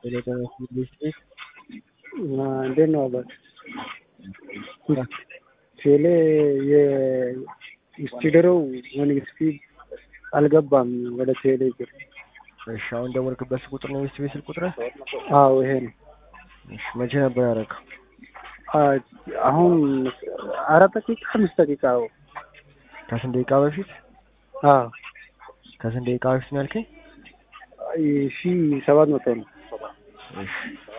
ኤሌክትሮኒክስ ኢንዱስትሪ እንዴት ነው አባት? ቴሌ የስቲደረው መንግስት አልገባም ወደ ቴሌ ብር። እሺ አሁን ደወልክበት ቁጥር ነው የኢንዱስትሪ ስልክ ቁጥር? አዎ ይሄ ነው። እሺ መቼ ነበር ያደረገው? አሁን አራት ደቂቃ አምስት ደቂቃ ከስንት ደቂቃ በፊት? አዎ ከስንት ደቂቃ በፊት ነው ያልከኝ? ሺ ሰባት መቶ ነው። እሺ